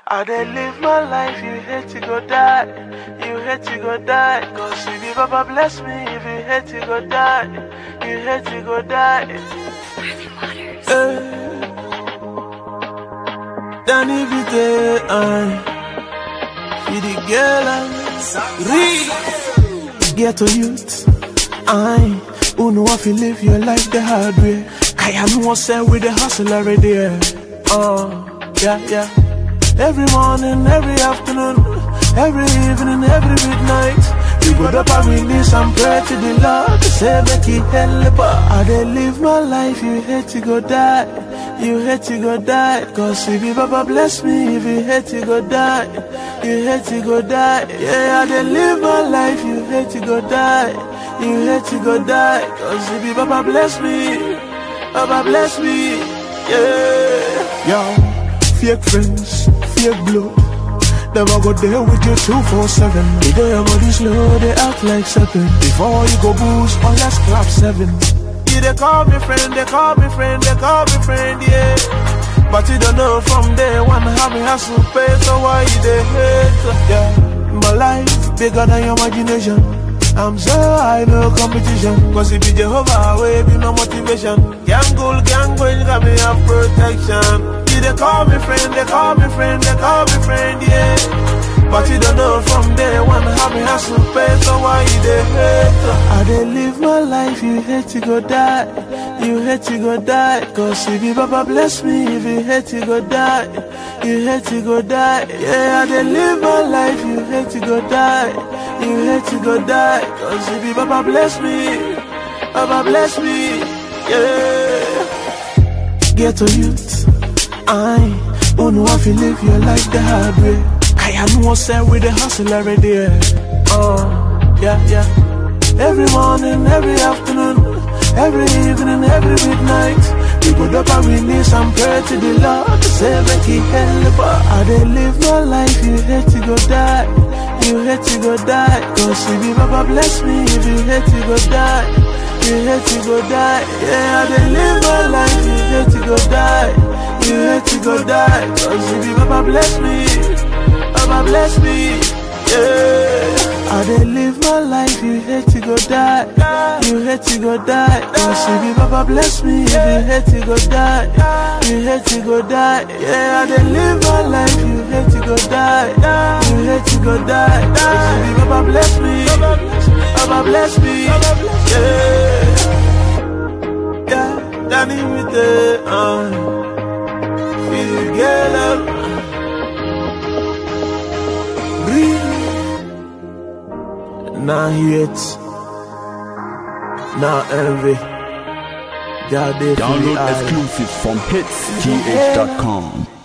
I dey live my life, you hate to go die. You hate to go die. Cause if you Baba bless me, if you hate to go die, you hate to go die. Eh. Danny Vite, I feed the girl and read. Get to youth, I who know if you live your life the hard way. I am one set with the hustle already. Yeah. Uh, yeah, yeah. Every morning, every afternoon, every evening, every midnight. We go up and release and pray to the Lord to say make He help us. I dey live my life, you hate to go die, you hate to go die. Cause if you Baba bless me, if you hate to go die, you hate to go die. Yeah, I dey live my life, you hate to go die, you hate to go die. Cause if you Baba bless me, Baba bless me, yeah. Yo, fake friends, fake blood. Them I go there with you 247. They do your body slow, they act like seven. Before you go boost, oh let's clap seven. Yeah, they call me friend, they call me friend, they call me friend, yeah. But you don't know from day one how me hustle pay, so why you they hate? Yeah, my life bigger than your imagination. I'm so high, no competition. Cause it be Jehovah, way be my motivation. Gang goal, gang going, got me have protection. Yeah, they call me friend, they call me friend, they call me friend, yeah. But you don't know from day one how me hustle pay, so why you they hate? I dey live my life, you hate to go die, you hate to go die. Cause if you Baba bless me, if you hate to go die, you hate to go die. Yeah, I dey live my life, you hate to go die, you hate to go die. Cause if you Baba bless me, Baba bless me, yeah. Get to youth. I who know if you live your life the hard way. I am one set with the hustle already. Yeah. Uh, yeah, yeah. Every morning, every afternoon, every evening, every midnight. We go up and release and pray to the Lord to say make He help us. I dey live my life, you hate to go die, you hate to go die. Cause if you Baba bless me, if you hate to go die, you hate to go die. Yeah, I dey live my life, you hate to go die. You hate to go die Cause if you Baba bless me Baba bless me Yeah I dey live my life You hate to go die You hate to go die Cause if you Baba bless me If you hate to go die You hate to go die Yeah I dey live my life You hate to go die You hate to go die Cause if you Baba bless me Baba bless me Yeah Yeah Danny with the uh feel girl up. Breathe. Now hate, now envy. God, they feel Download I- exclusives from hitsgh.com.